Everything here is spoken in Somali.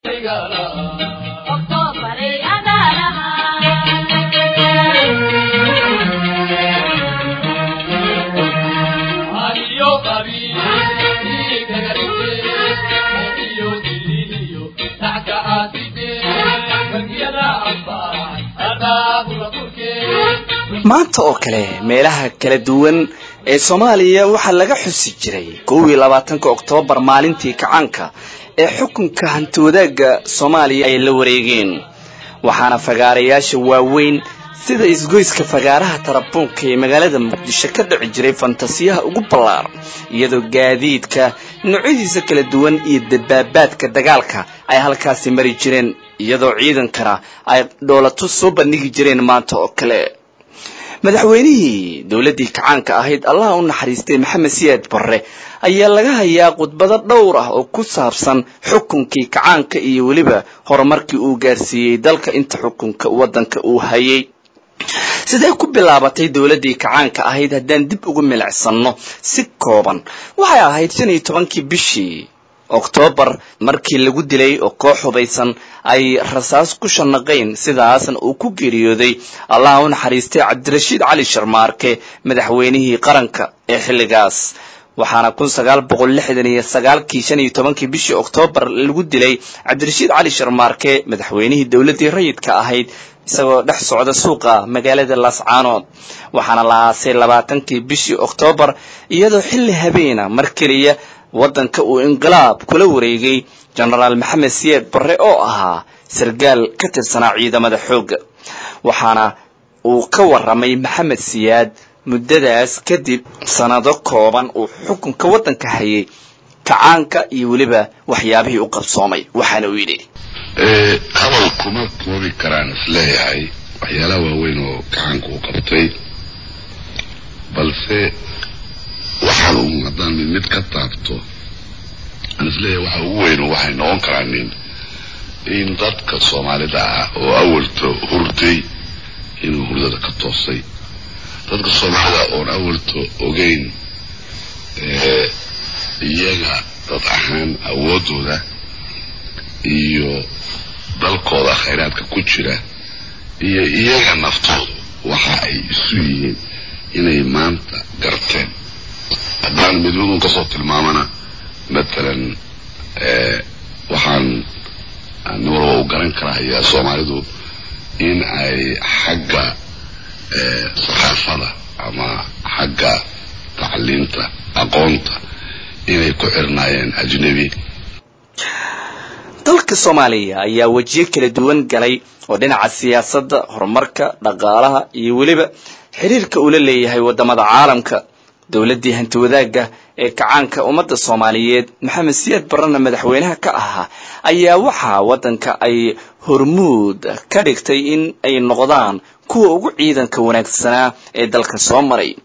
maanta oo kale meelaha kala duwan ee soomaaliya waxaa laga xusi jiray kow iyo labaatanka oktoobar maalintii kacaanka ee xukunka hanti wadaagga soomaaliya ay la wareegeen waxaana fagaarayaasha waaweyn sida isgoyska fagaaraha tarabuunka ee magaalada muqdisho ka dhici jiray fantasiyaha ugu ballaaran iyadoo gaadiidka noocyadiisa kala duwan iyo dabaabaadka dagaalka ay halkaasi mari jireen iyadoo ciidankana ay dhoolato soo bandhigi jireen maanta oo kale madaxweynihii dowladdii kacaanka ahayd allaha u naxariistay maxamed siyaad barre ayaa laga hayaa khudbado dhowr ah oo ku saabsan xukunkii kacaanka iyo weliba horumarkii uu gaarsiiyey dalka inta xukunka waddanka uu hayay sidee ku bilaabatay dowladdii kacaanka ahayd haddaan dib ugu milicsanno si kooban waxay ahayd shan iyo tobankii bishii oktoobar markii lagu dilay oo koox hubaysan ay rasaas ku shanaqayn sidaasna uu ku geeriyooday allaha u naxariistay cabdirashiid cali sharmaarke madaxweynihii qaranka ee xilligaas waxaana kun sagaal boqol lixdan iyo sagaalkii shan iyo tobankii bishii oktoobar lagu dilay cabdirashiid cali sharmaarke madaxweynihii dowladdii rayidka ahayd isagoo dhex socda suuqa magaalada laascaanood waxaana la aasay labaatankii bishii oktoobar iyadoo xilli habeena mar keliya waddanka uu inqilaab kula wareegay jenaraal maxamed siyaad barre oo ahaa sargaal ka tirsanaa ciidamada xoogga waxaana uu ka warramay maxamed siyaad muddadaas kadib sanado kooban uu xukunka waddanka hayay kacaanka iyo weliba waxyaabihii u qabsoomay waxaana uu yidhi hadal kuma koobi karaan isleeyahay waxyaalaha waaweyn oo kacaanka uu qabtay balse waxaan un haddaan mid mid ka taabto aan isleeyahay waxa ugu weyn waxay noqon karaan nin in dadka soomaalida ah oo awalto hurday inuu hurdada ka toosay dadka soomaalida oon awalto ogeyn iyaga dad ahaan awoodooda iyo dalkooda khayraadka ku jira iyo iyaga naftooda waxa ay isu yihiin inay maanta garteen haddaan midmadun kasoo tilmaamana matalan waxaan nin walba u garan karahayaa soomaalidu in ay xagga saqaafada ama xagga tacliinta aqoonta inay ku xirnaayeen ajnebi dalka soomaaliya ayaa wejiyo kala duwan galay oo dhinaca siyaasadda horumarka dhaqaalaha iyo weliba xiriirka uu la leeyahay waddamada caalamka dowladdii hanti wadaagga ee kacaanka ummadda soomaaliyeed maxamed siyaad barrena madaxweynaha ka ahaa ayaa waxaa waddanka ay hormuud ka dhigtay in ay noqdaan kuwa ugu ciidanka wanaagsanaa ee dalka soo maray